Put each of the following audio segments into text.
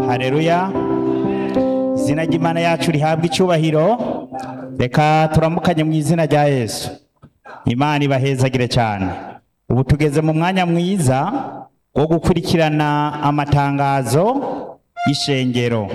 hareruya izina ry'imana yacu rihabwa icyubahiro reka turamukanye mu izina rya yesu imana ibahezagire cyane ubu tugeze mu mwanya mwiza wo gukurikirana amatangazo y'ishengero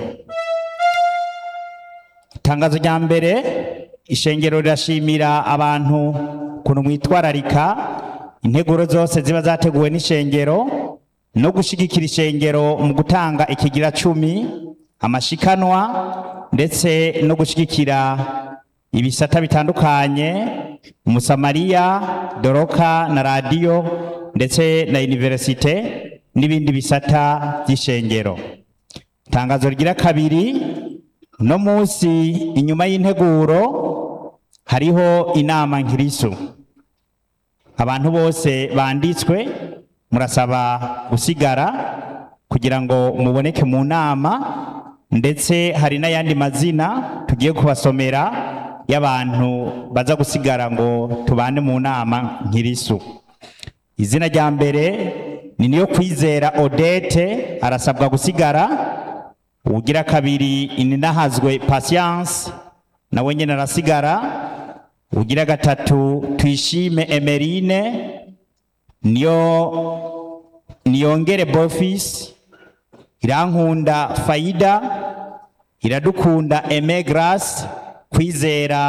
itangazo rya mbere ishengero rirashimira abantu ukuntu mwitwararika integuro zose ziba zateguwe n'ishengero no gushyigikira ishengero mu gutanga ikigira cumi amashikanwa ndetse no gushyigikira ibisata bitandukanye umusamariya doroka na radiyo ndetse na iniverisite n'ibindi bisata by'ishengero itangazo rigira kabiri no munsi inyuma y'integuro hariho inama nkirisu abantu bose banditswe murasaba gusigara kugira ngo muboneke mu nama ndetse hari n'ayandi mazina tugiye kubasomera y'abantu baza gusigara ngo tubane mu nama nkirisu izina rya mbere ni niyo kwizera odete arasabwa gusigara ugira kabiri ininahazwe patience nawe nyine arasigara ugira gatatu tuyishime emerine niyo niyongere bofisi irankunda fayida iradukunda eme garasi kwizera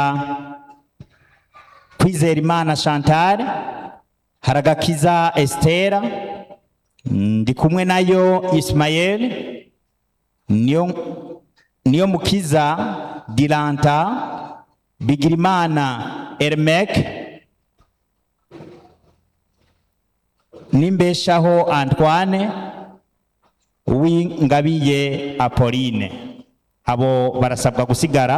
kwizera imana chantal haragakiza esitera ndi kumwe nayo isimayeli niyo niyo mukiza diranta bigirimana ermeke n'imbeshaho antoine uw'ingabiye apolline abo barasabwa gusigara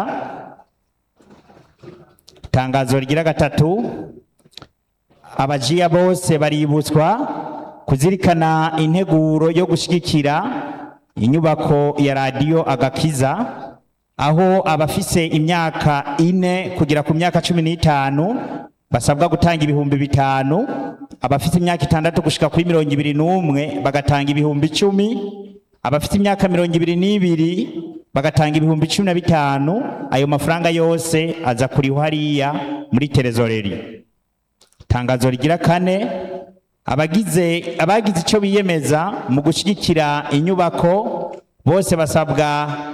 itangazo rigira gatatu abajiya bose baributswa kuzirikana integuro yo gushyigikira inyubako ya radiyo agakiza aho abafise imyaka ine kugera ku myaka cumi n'itanu basabwa gutanga ibihumbi bitanu abafite imyaka itandatu gushika kuri mirongo ibiri n'umwe bagatanga ibihumbi icumi abafite imyaka mirongo ibiri n'ibiri bagatanga ibihumbi cumi na bitanu ayo mafaranga yose aza kuriho hariya muri terezoreri itangazo rigira kane abagize abagize icyo biyemeza mu gushyigikira inyubako bose basabwa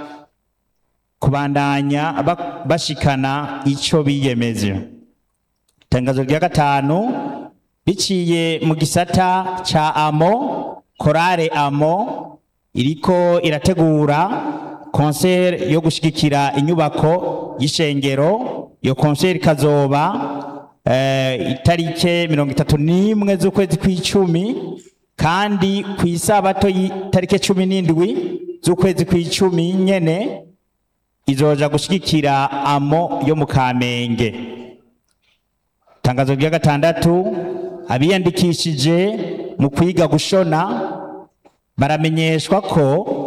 kubandanya bashikana icyo biyemeje itangazo rya gatanu biciye mu gisata cya amo korale amo iriko irategura konseri yo gushyigikira inyubako y'ishengero iyo konseri ikazoba itarike mirongo itatu n'imwe z'ukwezi kw'icumi kandi ku isabato y'itarike cumi n'indwi z'ukwezi kw'icumi nyene izoja gushyigikira amo yo mu kamenge itangazo rya gatandatu abiyandikishije mu kwiga gushona baramenyeshwa ko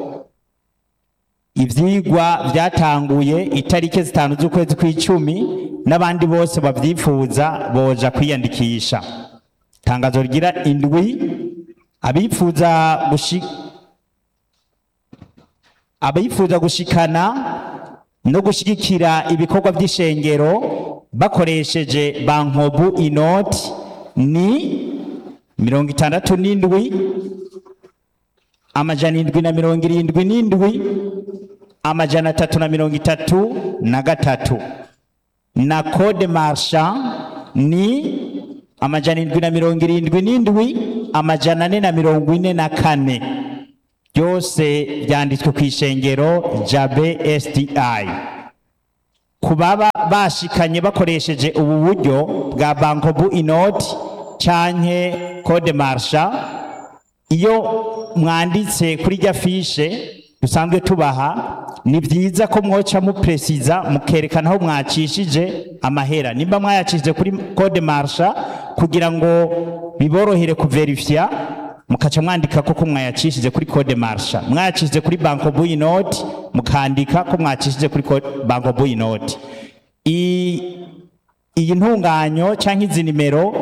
ibyigwa byatanguye itariki zitanu z'ukwezi kw'icumi n'abandi bose babyifuza boja kwiyandikisha itangazo rigira indwi abifuza abifuza gushikana no gushyigikira ibikorwa by'ishengero bakoresheje bankobu inoti ni mirongo itandatu n'indwi amajana indwi na mirongo irindwi n'indwi amajana atatu na mirongo itatu na gatatu na kode marsha ni amajana indwi na mirongo irindwi n'indwi amajana ane na mirongo ine na kane byose byanditswe ku ishengero jabe sdi ku baba bashikanye bakoresheje ubu buryo bwa bankobu inoti canke kode marsha iyo mwanditse kuri rya fishe dusanzwe tubaha ni byiza ko mwoca mupresiza mukerekana aho mwacishije amahera nimba mwayacishije kuri kode marsha kugira ngo biborohere kuverifya mukaca mwandika ko mwayacishije kuri kode marsha mwayacishije kuri banko buyi noti mukandika ko mwacishije kuri banko buyi noti iyi ntunganyo cyangwa izi nimero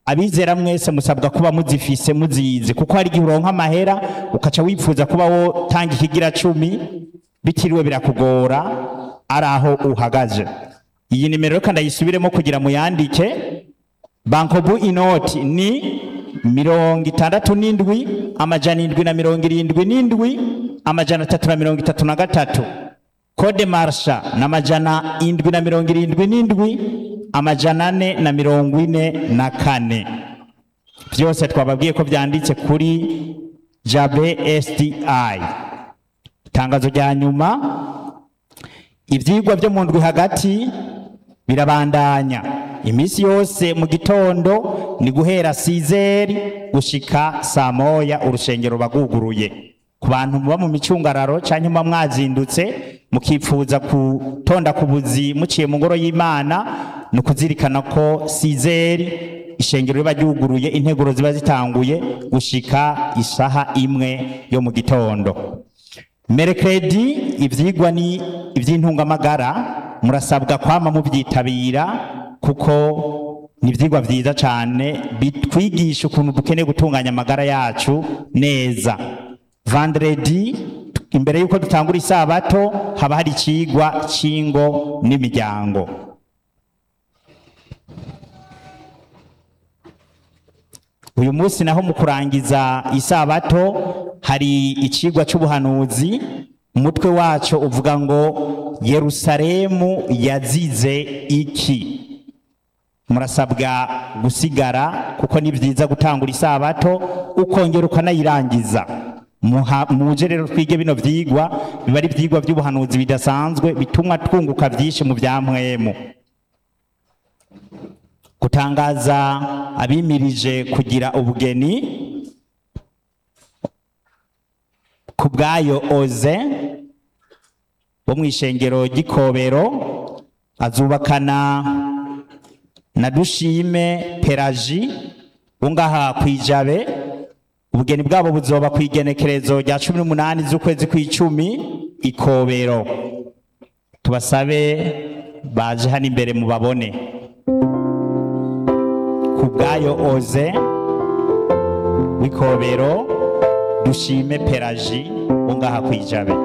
abizera mwese musabwa kuba muzifise muzizi kuko hari igihe uronka amahera ukaca wifuza kuba wo tanga ikigira cumi bitiriwe birakugora ari aho uhagaze iyi nimero reka ndayisubiremo kugira muyandike bankobu inoti ni mirongo itandatu n'indwi amajana indwi na mirongo irindwi n'indwi amajana atatu na mirongo itatu na gatatu kode marsha na amajana indwi na mirongo irindwi n'indwi amajana ane na mirongo ine na kane byose twababwiye ko byanditse kuri jabe sdi itangazo rya nyuma ibyigwa byo mu ndwi hagati birabandanya iminsi yose mu gitondo ni guhera sizeri gushika saa moya urushengero baguguruye ku bantu muba mu micungararo cyangwa muba mwazindutse mukifuza gutonda ku buzi muciye mu ngoro y'imana ni ukuzirikana ko sizeri ishengero riba ryuguruye integuro ziba zitanguye gushika isaha imwe yo mu gitondo merekredi ibyigwa ni iby'intungamagara murasabwa kwama mubyitabira kuko ni ibyigwa byiza cyane bitwigisha ukuntu dukeneye gutunganya amagara yacu neza vandredi imbere y'uko dutangura isabato haba hari ikigwa cy'ingo n'imiryango uyu munsi naho mu kurangiza isabato hari ikigwa cy'ubuhanuzi umutwe wacyo uvuga ngo yerusalemu yazize iki murasabwa gusigara kuko ni byiza gutangura isabato ukongera ukanayirangiza muje rero twige bino byigwa biba ari ibyigwa by'ubuhanuzi bidasanzwe bituma twunguka byinshi mu bya mwemu gutangaza abimirije kugira ubugeni ku bwayo oze bo mu ishengero ry'ikobero azubakana na dushime peraji wo ngaha ku ijabe ubugeni bwabo buzoba ku igenekerezo rya cumi n'umunani z'ukwezi kw'icumi ikobero tubasabe baje hano imbere mubabone ku bwayo oze w'ikobero dushime peraji wo ngaha ku ijabe